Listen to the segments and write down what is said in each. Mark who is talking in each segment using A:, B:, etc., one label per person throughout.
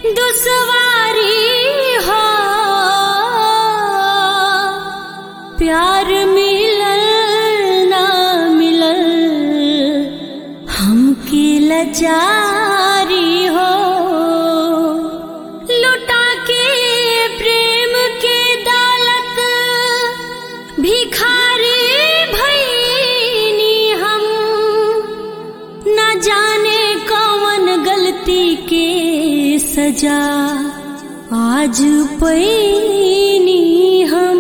A: दुसवारी हो प्यार मिलल ना मिलल हमके लजारी हो लुटा के प्रेम के दौलत भिखारी भईनी हम न जाने कौन गलती के सजा आज पैनी हम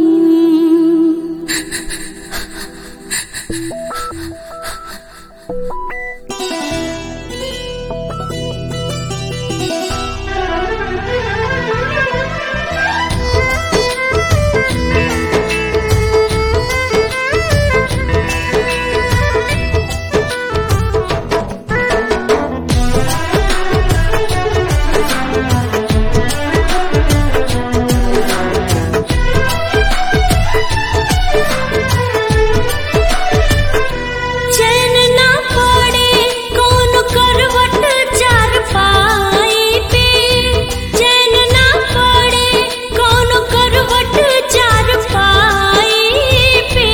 A: चैन ना पड़े कौन करवट चार पाई पे चैन ना पड़े कौन करवट चार पाई पे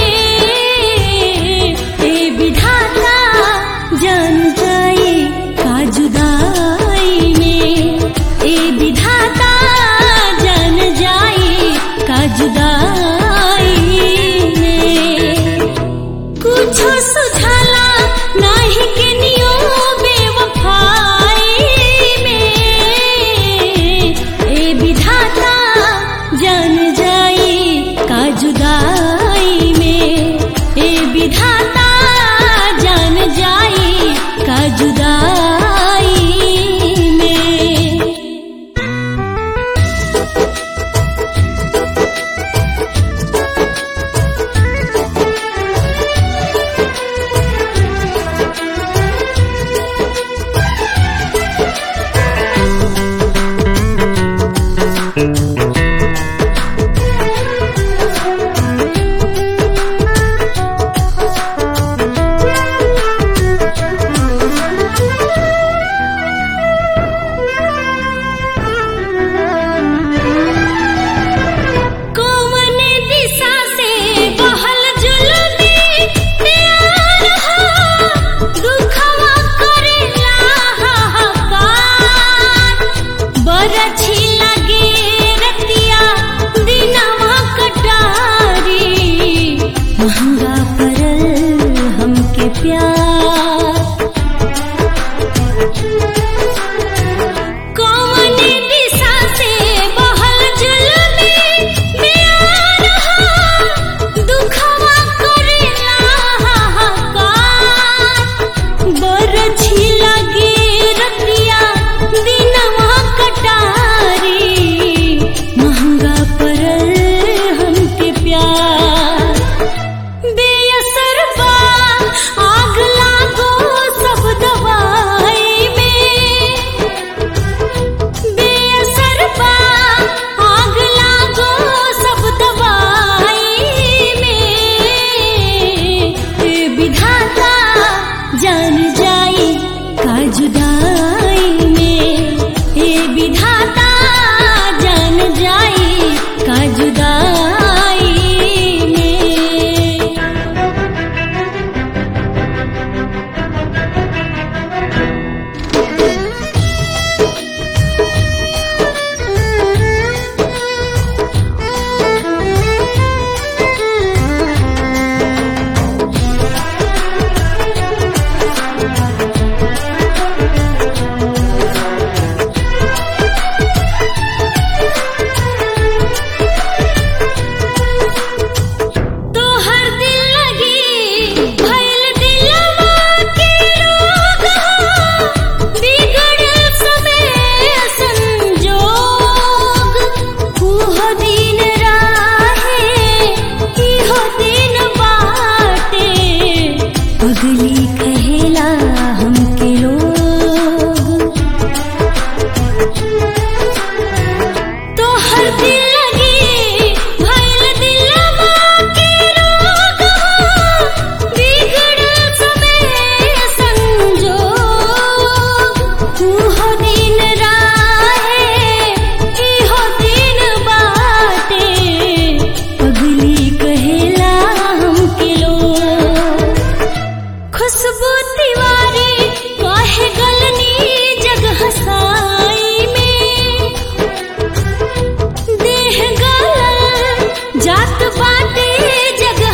A: ए विधाता जान जाए का जुदाई में ए विधाता जान जाए का जुदाई में कुछो सुझाला नाही के नियो बेवफाई में ए विधाता जान जाई का जुदाई में ए विधाता जान जाई का जुदाई में कौन दिशा से बहल जुलमी प्यार हो दुखवा करेला हाहाकार बरछी लगे रतिया दिनवा कटारी महंगा पड़ल हमके प्यार कौन दिशा से बहल जुलमी प्यार हो दुखवा करेला हाहाकार बरछी लगे रतिया दिनवा कटारी महंगा पड़ल हमके प्यार बेअसर बा आग लागो सब दवाई में बेअसर बा आग लागो सब दवाई में ए विधाता जान जाई का जुदाई में ए विधाता जान जाई का जुदाई में तोहर दिल लगी भइल दिलवा के रोग हो बिगड़ल समय संजोग उहो दिन राहे इहो दिन बाटे पगली कहेला हमके लोग तोहर दिल लगी भइल दिलवा के रोग हो बिगड़ल समय संजोग उहो दिन राहे बाटे जग